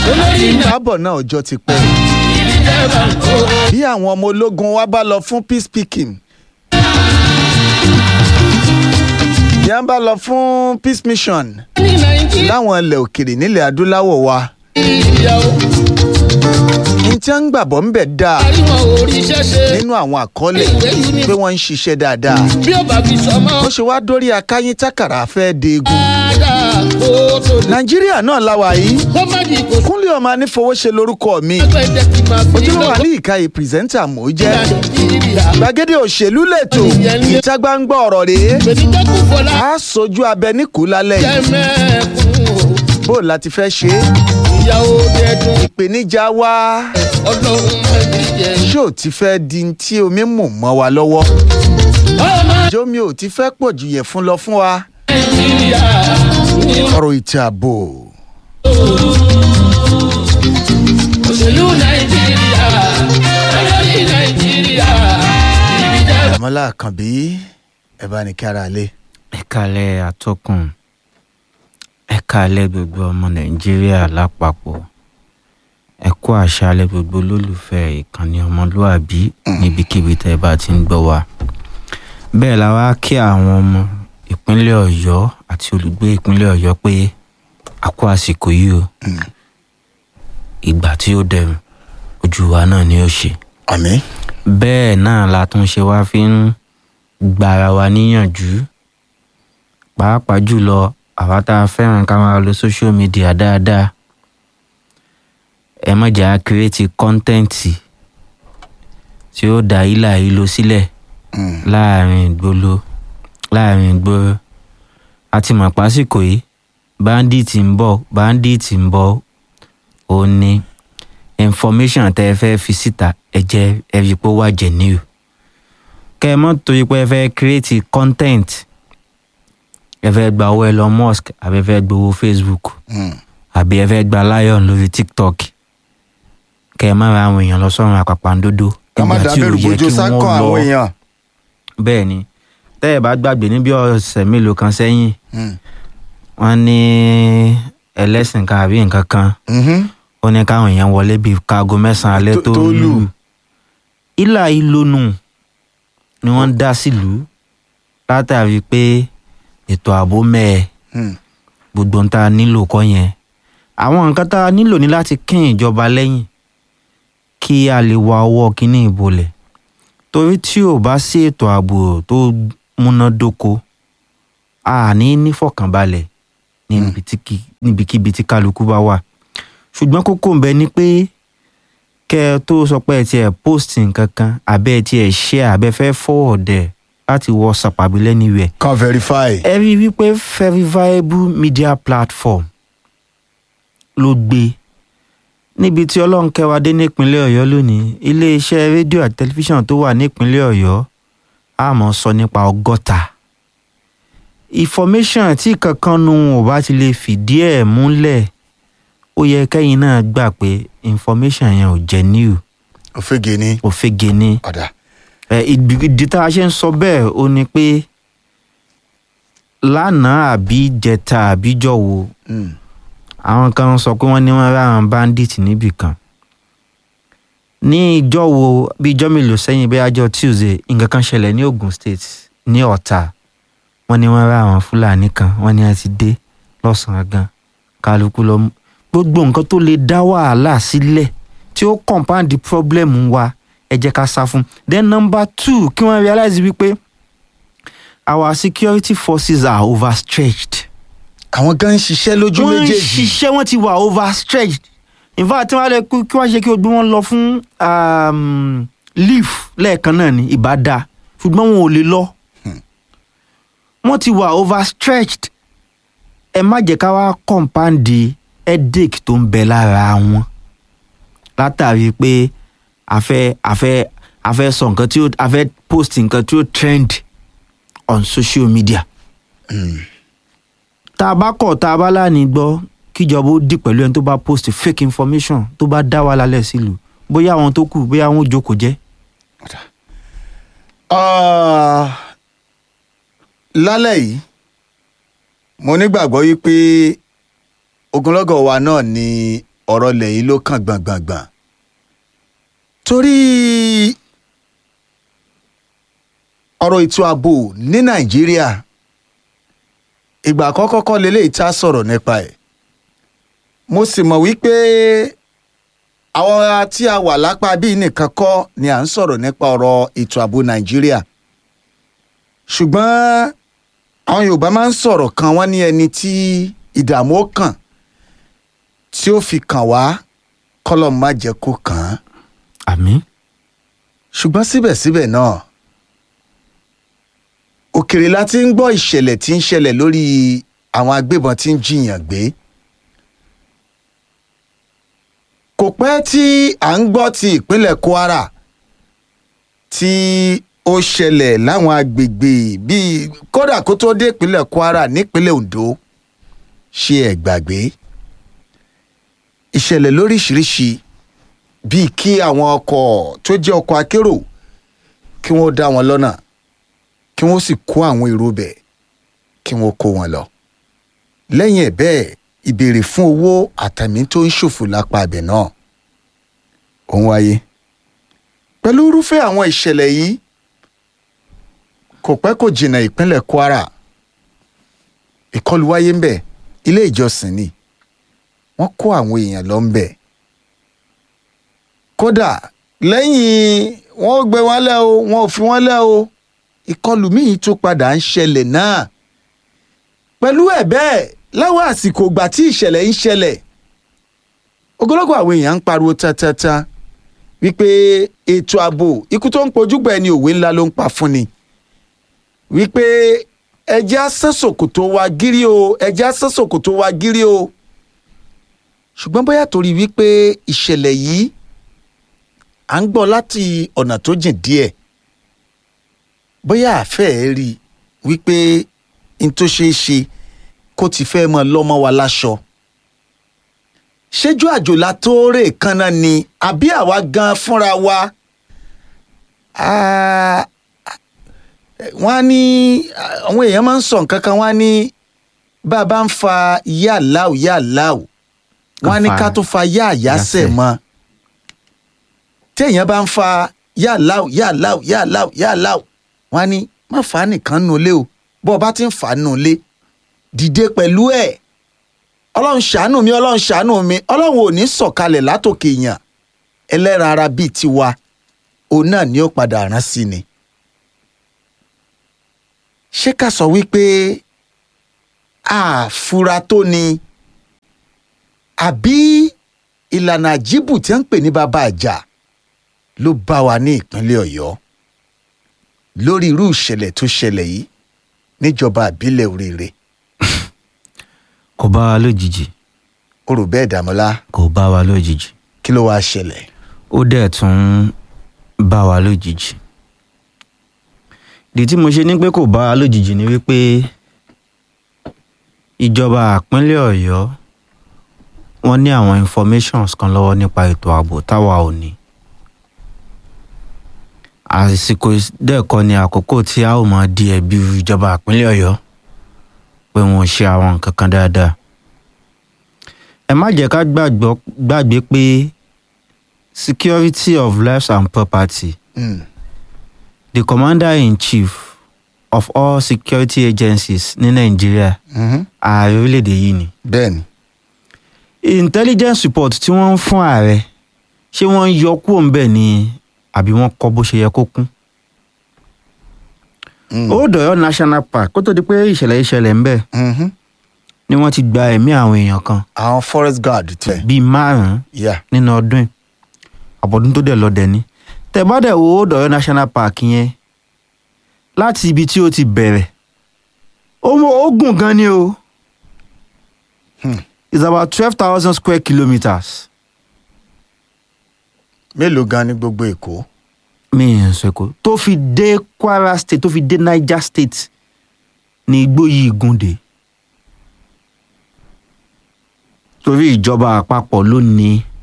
kábọ̀ náà ọjọ́ ti pẹ́ bí àwọn ọmọ ológun wa bá lọ fún peace speaking bí wọ́n bá lọ fún peace mission láwọn ilẹ̀ òkèrè nílẹ̀ adúláwọ̀ wa ní tí wọ́n ń gbàbọ̀ ń bẹ̀ dáa nínú àwọn àkọọ́lẹ̀ pé wọ́n ń ṣiṣẹ́ dáadáa bí ó bá fi sọmọ ó ṣe wá dórí akáyín tákàrà fẹ́ deegun dáadáa kó tó lè. nàìjíríà náà láwa yìí kó má di kò sí kúnlé ọmọ anífowóṣe lórúkọ mi ẹgbẹ́ tí máa fi ojúlówó àní ìkàyè pírẹsẹ́ńtà mò ń jẹ́ nàìjíríà. gbàgede òṣèlú lẹ́tọ̀ ìta gbangba ọ̀rọ̀ rèé gbèdégbèkú fọlá a sojú abẹ níkù lálẹ́ jẹ́ yìí mẹ́kún o. bó láti fẹ́ ṣe é ìyàwó dẹ́dùn ìpèníjà wa ọlọ́run mẹ́bí jẹ́. ṣé ò ti fẹ́ di n tí omi mú mọ́ wa lọ́wọ́ ọmọ jómi ò ti fẹ́ pọ̀ jù yẹ fún lọ fún wa nàìjíríà ní ọ̀rọ̀ ètò ààbò òṣèlú nàìjíríà olórí nàìjíríà ibi jẹ́ àmọ́lá àkànbí ẹ̀ bá ní kára lé. ẹ kálẹ̀ atọ́kùn ẹ kálẹ̀ gbogbo ọmọ nàìjíríà lápapọ̀ ẹ kú àṣálẹ́ gbogbo olólùfẹ́ ìkànnì ọmọlúàbí níbikíbi tẹ́ ẹ bá ti ń gbọ́ wa bẹ́ẹ̀ la wá kí àwọn ọmọ ìpínlẹ̀ ọ̀yọ́ àti olùgbé ìpínlẹ̀ ọ̀yọ́ pé a kú àsìkò yìí o ìgbà tí ó dẹrùn ojú wa náà ni ó ṣe àmín bẹ́ẹ̀ náà la tún ṣe wá fi ń gbara wa níyànjú pàápàá jùlọ àwa tá a fẹ́ràn ká máa lo social media dáadáa ẹ má jẹ́ á kírètì kọ́ńtẹ́ǹtì tí ó dá ìlà ìlò sílẹ̀ láàrin ìgboro láàrin ìgboro a ti mọ̀ pásìkò yìí báńdíìtì ń bọ̀ báńdíìtì ń bọ̀ ó ní information tẹ́ ẹ fẹ́ fi síta ẹ jẹ́ ẹ rí i pé ó wà genuine kẹ́ ẹ mọ́ torí pé ẹ fẹ́ create content ẹ fẹ́ gba owó Elon Musk àbí ẹ fẹ́ gbowó Facebook àbí ẹ fẹ́ gba lion lórí TikTok kẹ́ ẹ má ra àwọn èèyàn lọ sọ́run àpàpàǹdodo ká má nígbà tí ò dábẹ́rù yẹ bójú kí sákọ̀ wọ́n àwọn lọ èèyàn. bẹ́ẹ̀ ni tẹ́ ẹ bá gbàgbé ní bí ọ̀sẹ̀ mélòó kan sẹ́yìn Mm. wọ́n ní ẹlẹ́sìn kan àbí nǹkan kan Mhm. ó ní káwọn èèyàn wọlé bíi kaago mẹ́sàn-án alẹ́ Tó- tó tó lù. lù ìlà ìlónù ni wọ́n ń dá sílùú látàrí pé ètò ààbò mẹ́ẹ̀ Mm. gbogbo ń tá a nílò kọ́ yẹn àwọn nǹkan tá a nílò ní láti kín ìjọba lẹ́yìn kí a lè wa ọwọ́ kínní ìbolẹ̀ torí tí ò bá sí ètò ààbò tó múnádóko a ní nífọ̀kànbalẹ̀ níbi tí kí- níbikíbi tí kálukú bá wà ṣùgbọ́n kókó ń bẹ ni pé kẹ́ ẹ tó sọ pé ẹ tiẹ̀ post nǹkan kan àbẹ́ ẹ tiẹ̀ share àbẹ́ fẹ́ forward ẹ̀ láti WhatsApp àbí anywhere kan verify. ẹ rí i wípé verifiable media platform ló gbé níbi tí ọlọ́run kẹwàá dé nípínlẹ̀ ọ̀yọ́ lónìí iléeṣẹ́ rédíò àti tẹlifíṣàn tó wà nípínlẹ̀ ọ̀yọ́ a máa sọ nípa ọgọ́ta information tí kankan nu wọn ò bá ti lè fìdí ẹ̀ múlẹ̀ ó yẹ kẹ́yìn náà gbà pé information yẹn ò jẹ́ new òfegè ni. òfegè ni ọ̀dà. ẹ ìdí ìdí tá a ṣe ń sọ bẹ́ẹ̀ ó ní pé lánàá àbí jẹta àbí jọ̀wọ́ Mm. àwọn kan sọ pé wọ́n ní wọ́n ráwọn bandit níbì kan ní ìjọ́wọ́ bí ijọ́ mélòó sẹ́yìn bí ajọ́ Tuesday nǹkan kan ṣẹlẹ̀ ní Ogun State ní Ọ̀tà wọ́n ní wọ́n ráwọn Fúlàní kan wọ́n ní wọ́n ti dé lọ́sàn-án gan kálukú lọ mú gbogbo nǹkan tó lè dá wàhálà sílẹ̀ tí ó compound the problem wa ẹ jẹ́ ká sá fún then number two kí wọ́n realize wípé our security forces are overstretched àwọn gan ń ṣiṣẹ́ lójú wọ́n ń méjèèjì. ṣiṣẹ́ wọ́n ti wà overstretched in fact tí wọ́n á lè kú kí wọ́n ṣe kí o gbé wọn lọ fún um, leave lẹ́ẹ̀kan náà ní ìbádá ṣùgbọ́n wọn ò lè lọ wọ́n ti wà overstretched ẹ má jẹ́ ká wá compound headache tó ń bẹ lára wọn látàrí pé a fẹ́ a fẹ́ a fẹ́ sọ nǹkan tí ó a fẹ́ post nǹkan tí ó trend on social media tá a bá kọ̀ tá a bá láàánú gbọ́ kíjọba ó dì pẹ̀lú ẹni tó bá post fake information tó bá dá wa lálẹ́ sílùú bóyá àwọn tó kù bóyá àwọn ò jókòó jẹ́. Ah, lálẹ́ yìí mo nígbàgbọ́ wípé ogunlọ́gọ̀ wa náà ni ọ̀rọ̀ lẹ́yìn ló kàn gbọ̀ngbọ̀ngbọ̀n torí ọ̀rọ̀ ètò ààbò ní nàìjíríà ìgbà àkọ́kọ́ kọ́ lélẹ́yìí tá a sọ̀rọ̀ nípa ẹ̀ mo sì mọ̀ wípé àwọn tí a wà lápá bíi nìkan kọ́ ni à ń sọ̀rọ̀ nípa ọ̀rọ̀ ètò ààbò nàìjíríà ṣùgbọ́n àwọn yorùbá máa ń sọ̀rọ̀ kan wọ́n ní ẹni tí ìdààmú ó kàn tí ó fi kàn wá kọ́lọ̀ má jẹ́ kó kàn án àmín ṣùgbọ́n síbẹ̀síbẹ̀ náà òkèrè la ti ń gbọ́ ìṣẹ̀lẹ̀ tí ń ṣẹlẹ̀ lórí àwọn agbébọn tí ń jiyàn gbé kò pẹ́ tí à ń gbọ́ ti ìpínlẹ̀ kwara tí ó ṣẹlẹ̀ láwọn agbègbè bíi kódà kó tó dé ìpínlẹ̀ kwara nípínlẹ̀ ondo ṣe ẹ̀ gbàgbé ìṣẹ̀lẹ̀ lóríṣiríṣi bíi kí àwọn ọkọ̀ tó jẹ́ ọkọ̀ akérò kí wọ́n dá wọn lọ́nà kí wọ́n sì kó àwọn èrò bẹ̀ kí wọ́n kó wọn lọ. lẹ́yìn ẹ̀ bẹ́ẹ̀ ìbéèrè fún owó àtàmì tó ń ṣòfò lápá abẹ náà ó ń wáyé. pẹ̀lú irúfẹ́ àwọn ìṣẹ̀lẹ̀ yìí kò pẹ́ kò jìnnà ìpínlẹ̀ kwara ìkọlù wáyé ń bẹ̀ ilé ìjọsìn ni wọ́n kó àwọn èèyàn lọ ń bẹ̀ kódà lẹ́yìn wọ́n gbé wọn lẹ́ o wọn ò fi wọ́n lẹ́ o ìkọlù míì tó padà ń ṣẹlẹ̀ náà pẹ̀lú ẹ̀ bẹ́ẹ̀ láwọn àsìkò ìgbà tí ìṣẹ̀lẹ̀ ń ṣẹlẹ̀ ogologo àwọn èèyàn ń pariwo tatata wípé ètò ààbò ikú tó ń pojúgbà ẹni òwe ńlá ló ń pa fún ni wípé ẹjẹ́ asẹ́sòkòtò wa gírí o ẹjẹ́ asẹ́sòkòtò wa gírí o ṣùgbọ́n bóyá torí wípé ìṣẹ̀lẹ̀ yìí à ń gbọ́ láti ọ̀nà tó jìn díẹ̀ bóyá àfẹ́ rí i wípé n tó ṣeé ṣe kó ti fẹ́ mọ lọ́mọ wa láṣọ ṣéjú àjòlá tó rè kanna ni àbí àwa gan fúnra wa Ah, wọ́n á ní àwọn èèyàn máa ń sọ nǹkan kan wọ́n á ní bá a bá ń fa yáàláù yáàláù wọ́n á ní Ká fa ká tó fa yáàyásẹ̀ yásẹ̀. mọ́ téèyàn bá ń fa yáàláù yáàláù yáàláù yáàláù wọ́n á ní má fà á nìkan nù lé o bó o bá ti ń fà á nù lé dìde pẹ̀lú ẹ̀ ọlọ́run ṣàánú mi ọlọ́run ṣàánú mi ọlọ́run ò ní sọ̀kalẹ̀ látòkè èèyàn ẹlẹ́ran ara bíi tiwa òun náà ni ó padà rán sí ni. ṣé ká sọ wípé àfura tó ni àbí ìlànà àjíbù tí wọ́n ń pè ní bàbá àjà ló bá wa ní ìpínlẹ̀ ọ̀yọ́ lórí irú ìṣẹ̀lẹ̀ tó ṣẹlẹ̀ yìí níjọba àbílẹ̀ òrèrè kò bá wa lójijì ó rò bẹ́ẹ̀ dàmọ́lá kò bá wa lójijì kí ló wáá ṣẹlẹ̀ ó dẹ̀ tún bá wa lójijì ìdí tí mo ṣe ní pé kò bá wa lójijì ni wípé ìjọba àpínlẹ̀ ọ̀yọ́ wọ́n ní àwọn informations kan lọ́wọ́ nípa ètò ààbò táwa ò ní àsìkò dẹ́ẹ̀kọ́ ni àkókò tí a ó máa di ẹ̀bi ìjọba àpínlẹ̀ ọ̀yọ́ pé wọn ò ṣe àwọn nǹkan kan dáadáa ẹ má jẹ́ ká gbàgbọ́- gbàgbé pé security of lives and property Mm, the commander-in-chief of all security agencies ní nàìjíríà mhm, ààrẹ orílẹ̀-èdè yìí ni bẹ́ẹ̀ ni intelligence report tí wọ́n ń fún ààrẹ ṣé wọ́n ń yọ kúrò ń bẹ̀ ni àbí wọ́n kọ́ bó ṣe yẹ kó kún. Mm, old Ọ̀yọ́ national park kó tó di pé ìṣẹ̀lẹ̀ ìṣẹ̀lẹ̀ ń bẹ̀ mhm. ni wọ́n ti gba ẹ̀mí àwọn èèyàn kan àwọn forest guard tẹ bíi márùn-ún yà nínú ọdún yìí àbọ̀dún tó dẹ̀ lọ dẹ̀ ni tẹ̀ bá dẹ̀ wo old Ọ̀yọ́ national park yẹn láti ibi tí ó ti bẹ̀rẹ̀ ó mọ- ó gùn gan ni o Hmm. it's about twelve thousand square kilometres mélòó gan ní gbogbo èkó mi ì sọ èkó tó fi dé Kwara state tó fi dé Niger state ní igbó yìí gùn dé torí ìjọba àpapọ̀ ló ní